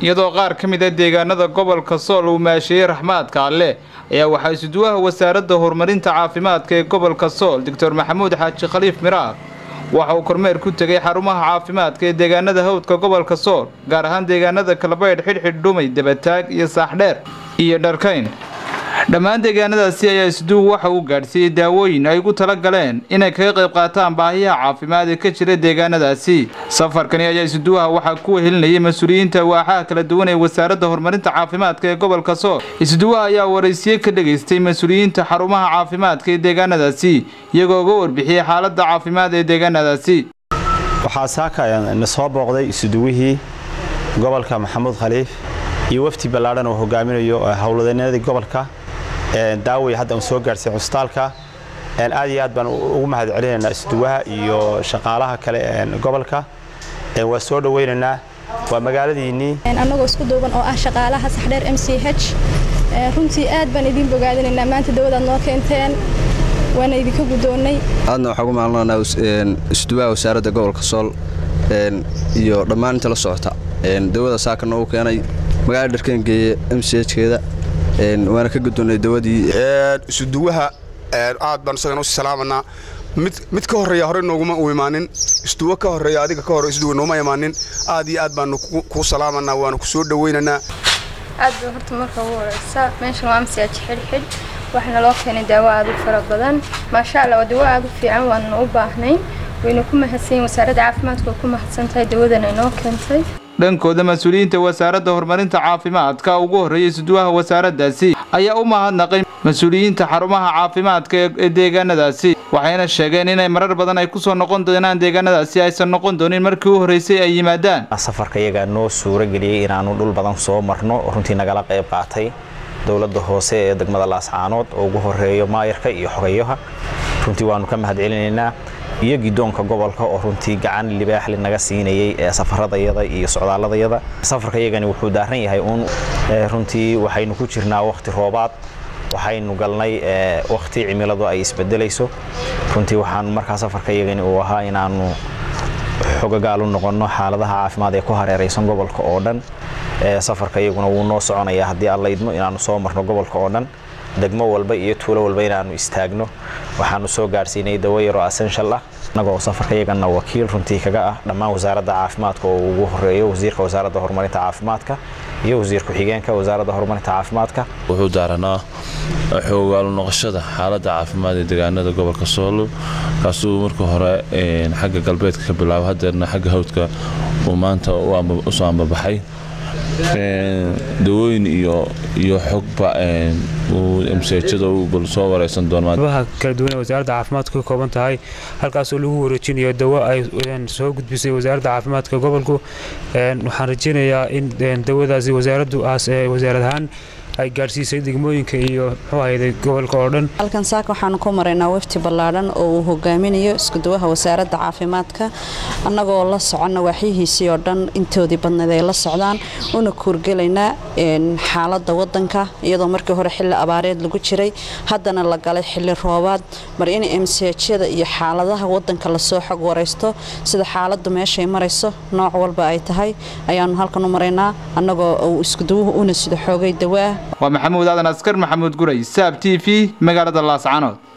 iyadoo qaar ka mid a deegaanada gobolka sool uu maasheeyey raxmaadka alle ayaa waxaa isuduwaha wasaaradda horumarinta caafimaadka ee gobolka sool doctor maxamuud xaaji khaliif miraaq waxa uu kormeer ku tegay xarumaha caafimaadka ee deegaanada hawdka gobolka sool gaar ahaan deegaanada kalbaydh xidhxidh dhumay dabataag iyo saaxdheer iyo dharkayn dhammaan deegaanadaasi ayaa isduw waxa uu gaadhsiiyey daawooyin ay ugu tala galeen inay kaga qayb qaataan baahiyaha caafimaad ee ka jira deegaanadaasi safarkani ayaa isduwaha waxaa ku wehelinayay mas-uuliyiinta waaxaha kala duwan ee wasaaradda horumarinta caafimaadka ee gobolka sool isduwaha ayaa waraysiye ka dhegaystay mas-uuliyiinta xarumaha caafimaadka ee deegaanadaasi iyagoo uga warbixiyey xaaladda caafimaad ee deegaanadaasi waxaa saaka na soo booqday isuduwihii gobolka maxamuud khaliif iyo wafti ballaadhan oo hogaaminayo howlwadeennadii gobolka daaway hadda soo gaarhsay cusbitaalka aad iyo aad baan ugu mahad celinaynaa isduwaha iyo shaqaalaha kale gobolka waa soo dhowaynaynaa waa magaaladiinnii annagoo isku duuban oo ah shaqaalaha saxdheer m c h runtii aad baan idiin bogaadinaynaa maanta dawadaad noo keenteen waana idinka guddoonnay aadna waxaa ugu maalnanaa isduwaha wasaaradda gobolka sool iyo dhammaan inta la socota dawada saaka noogu keenay magaalada dharkeen geeye m c hkeeda waana ka guddoonnay dawadii isuduwaha aad baan isagana u salaamanaa mid ka horreeya horey nooguma u imaanin isduwo ka horreeya adiga ka hore isduwa nooma imaanin aad iyo aad baanu kuu salaamanaa waanu ku soo dhowaynaynaa aad ba horta marka ugu horeysa meeshan waa amsiyaaj xidhxidh waxaana loo keenay daawo aad u fara badan maasha allah waa dawo aad u fiican waanna u baahnayn wayna ku mahadsanyiin wasaaradda caafimaadka oo ku mahadsan tahay dawadan ay noo keentay dhankooda mas-uuliyiinta wasaaradda horumarinta caafimaadka ugu horreeyay isduwaha wasaaraddaasi ayaa u mahadnaqay mas-uuliyiinta xarumaha caafimaadka ee deegaanadaasi waxayna sheegeen inay marar badan ay kusoo noqon doonaan deegaanadaasi aysan noqon doonin markii u horreysay ay yimaadaan safarka iyagaa noo suuro geliyey inaannu dhul badan soo marno oo runtii nagala qayb qaatay dowladda hoose ee degmada laascaanood oo ugu horreeyo maayarka iyo xogayaha runtii waannu ka mahad celinaynaa iyo gidoonka gobolka oo runtii gacan libaaxli naga siinayay ee safaradayada iyo socdaaladayada safarka iyagani wuxuu daaran yahay uun runtii waxaynu ku jirnaa wakhti roobaad waxaynu galnay wakhti cimiladu ay isbedelayso runtii waxaan markaa safarka iyagani uu ahaa inaannu xogagaal u noqonno xaaladaha caafimaad ee ku hareeraysan gobolka oo dhan safarka iyaguna wuu noo soconayaa haddii aan laydmo inaannu soo marno gobolka oo dhan degmo walba iyo tuulo walba inaannu istaagno waxaannu soo gaadhsiinay dawo yaroo assenshal ah annagoo safarka iyagana wakiil runtii kaga ah dhammaan wasaaradda caafimaadka oo ugu horeeyo wasiirka wasaaradda horumarinta caafimaadka iyo wasiir ku-xigeenka wasaaradda horumarinta caafimaadka wuxuu daaranaa xoogaalu noqoshada xaaladda caafimaad ee deegaanada gobolka soolo kaasuu marka hore xagga galbeedka ka bilaabo hadeerna xagga hawdka uu maanta usoo ambabaxay dawooyin iyo iyo xogba msejada bal soo wareysan doonaabaha kala duwan ee wasaaradda caafimaadku ka kooban tahay halkaasoo lagu wareejinayo dawo ay soo gudbisay wasaaradda caafimaadka gobolku waxaan rajeynayaa in dawadaasi wasaaraddu wasaarad ahaan ay gaadhsiisay degmooyinka iyo muxuu ahayday gobolka oo dhan halkan saaka waxaanu ku maraynaa wafti ballaadhan oo uu hogaaminayo iskuduwaha wasaaradda caafimaadka annagoo la soconna waaxyihiisii oo dhan intoodii badnayd ay la socdaan una kuurgelaynaa xaaladda wadanka iyadoo markii hore xilli abaareed lagu jiray haddana la galay xilli roobaad mar in emsejyada iyo xaaladaha wadanka lasoo xog waraysto sida xaaladdu meeshay marayso nooc walba ay tahay ayaanu halkan u maraynaa annagoo uu iskuduwuhu una sida xoogay dawaah waa maxamuud aadan askar maxamuud guray saab t v magaalada laascanood